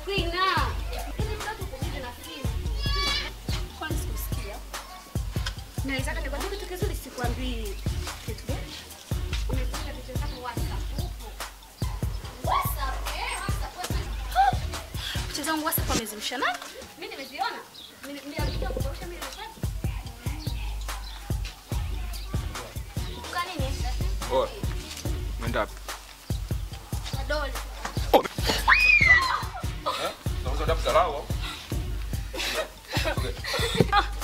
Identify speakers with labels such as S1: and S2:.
S1: Queen ah. Hivi mtoto uko vipi na simu? Kwani sikusikia? Naweza kani kwa kitu kizuri sikwambii. Kitu gani? Umepanga picha zako WhatsApp upo. WhatsApp eh, WhatsApp WhatsApp. Picha zangu WhatsApp amezimsha nani? Mimi nimeziona. Mimi ndio alikuja kukurusha mimi nimepata. Kwa nini?
S2: Oe. Mwenda wapi?
S1: Dole.
S2: Eh? Unauza dafu za lao?
S1: Ah,